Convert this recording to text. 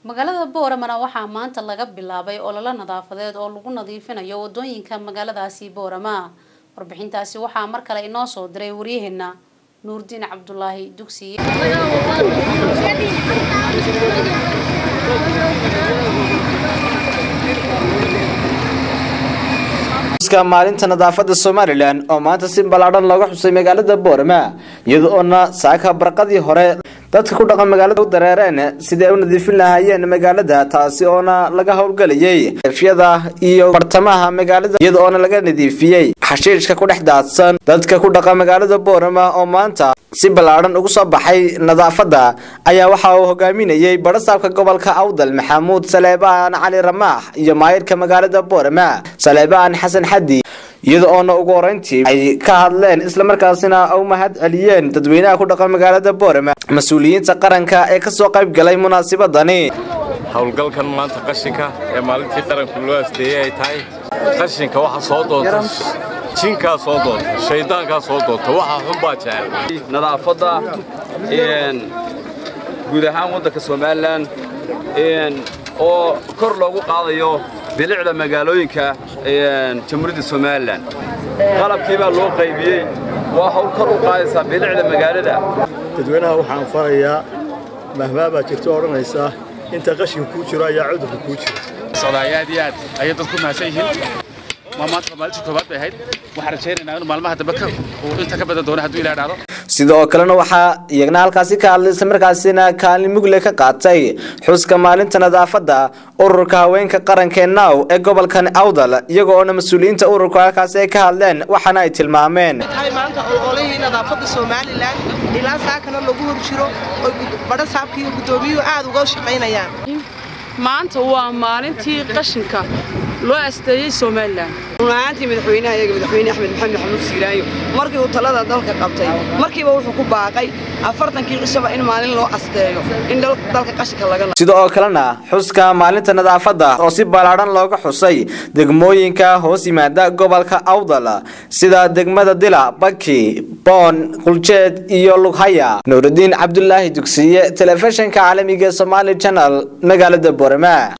magaalada booramana waxaa maanta laga bilaabay ololo nadaafadeed oo lagu nadiifinayo wadooyinka magaaladaasi boorama warbixintaasi waxaa mar kale inoo soo diray waryaheena nuurdiin cabdulaahi dugsiye maalinta nadaafada somalilan oo maanta si ballaadhan looga xusay magaalada boorama iyada oona saaka barqadii hore dadka ku dhaqan magaalada u dareereen sidii ay u nadiifin lahaayeen magaalada taasi oona laga howlgelayay efyada iyo bartamaha magaalada iyada oona laga nadiifiyey xashiishka ku dhex daadsan dadka ku dhaqan magaalada boorama oo maanta si ballaadhan ugu soo baxay nadaafada ayaa waxa uu hogaaminayay barasaabka gobolka awdal maxamuud saleebaan cali ramaax iyo maayirka magaalada boorama saleebaan xasan xadi iyada oona ugu horeyntii ay ka hadleen islamarkaasina u mahad celiyeen dadweynaha ku dhaqan magaalada boorama mas-uuliyiinta qaranka ee kasoo qayb galay munaasibadani howlgalkan maanta qashinka ee maalintii qaranku loo asteeyey ay tahay qashinka waxa soo doonta jinkaa soo doonta shaydaankaa soo doonta waxa xunbaa jecel nadaafadda guud ahaan waddanka somalilan oo kor loogu qaadayo bilicda magaalooyinka jamhuuriyadda somalilan qalabkii baa loo qaybiyey waa hawl kor u qaadaysaa bilicda magaalada dadweynaha waxaan farayaa mahmaa baa jirto odhanaysa inta qashinka kuu jiro ayaa cudurka kuu jira socdaay aad iyo aad ayay dadku mahadsan yihiin ma maanta maalintii koobaad bay ahayd waxaan rajaynaynaa inuu maalmaha dambe uu inta ka badan doono hadduu ilaa dhacdo sidoo kalena waxaa iyagna halkaasi ka hadlay islamarkaasina kaalin mugle ka qaatay xuska maalinta nadaafadda ururka haweenka qarankee now ee gobolkan awdal iyaga oona mas-uuliyiinta ururka halkaasi ay ka hadleen waxaana ay tilmaameen maanta ololihii nadaafadda somalilan ilaa saakana lagu hor jiro oo badha saabka iyo guddoomiyuhu aad uga shaqaynayaan maanta waa maalintii qashinka loo asteeyey somalilan runahaantii madaxweynaha iyaga madaxweyne axmed maxamed maxamuud siiraayo markii uu talada dalka qabtay markiiba wuxuu ku baaqay afartankii cishaba in maalin loo asteeyo in dalka qashinka laga sida oo kalena xuska maalinta nadaafadda oo si ballaadhan looga xusay degmooyinka hoos yimaada gobolka awdal sida degmada dila baki boon quljeed iyo lughaya nuurudiin cabdulaahi dugsiye telefishinka caalamiga somaali channel magaalada boorama